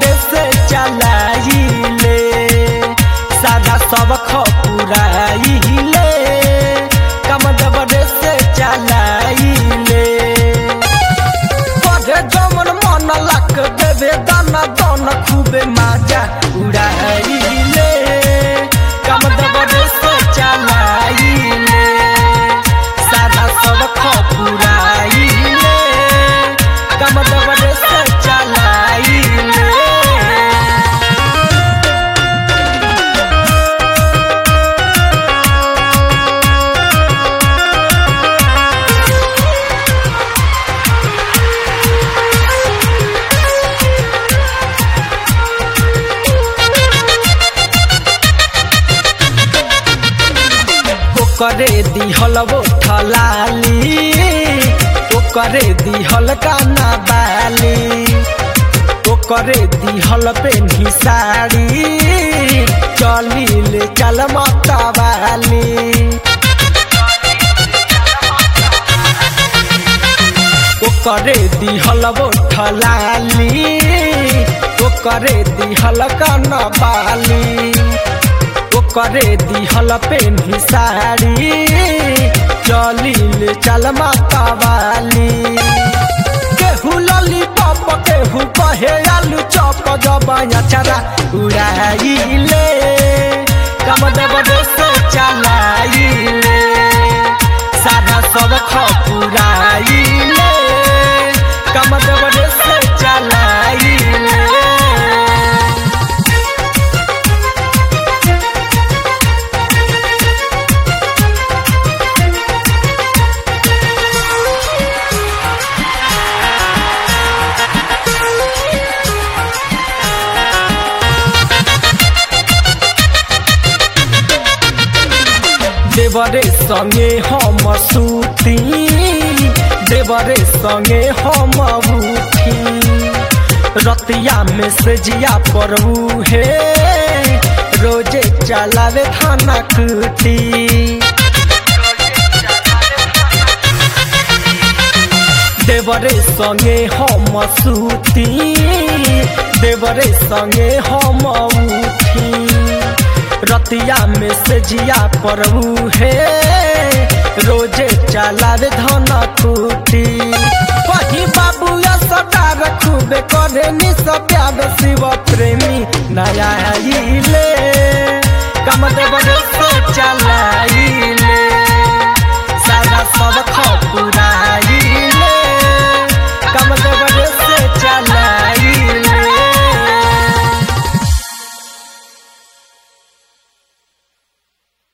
देवरे से चलाइले सादा सब खपुराइले कम देवरे से चलाइले पढ़े जमन मन लक देवे दाना दन खूबे माजा उड़ाइले कम देवरे से चलाइले सादा सब खपुराइले कम देवरे से चलाइले ओकरे दिहल वो ठलाली ओकरे दिहल काना बाली ओकरे दिहल पेन्ही साड़ी चली ले चल मतवाली ओकरे दिहल वो ठलाली ओकरे दिहल काना बाली ओकरे दिहल पेन्ही साड़ी चलिल चल माता वाली केहू लली पप केहू कहे आलू चप जबाया चरा उड़ाइले कम देवरे से चलाइले सादा सब खपुराइले कम देवरे से चलाइले देवरे संगे हम सूती देवरे संगे हम उठी रतिया में से जिया पर हे रोजे चलावे थाना कुटी देवरे संगे हम सूती देवरे संगे हम उठी रतिया में से जिया पर हे रोजे चलावे धन कुटी वही बाबू सटार खूबे करे नि सब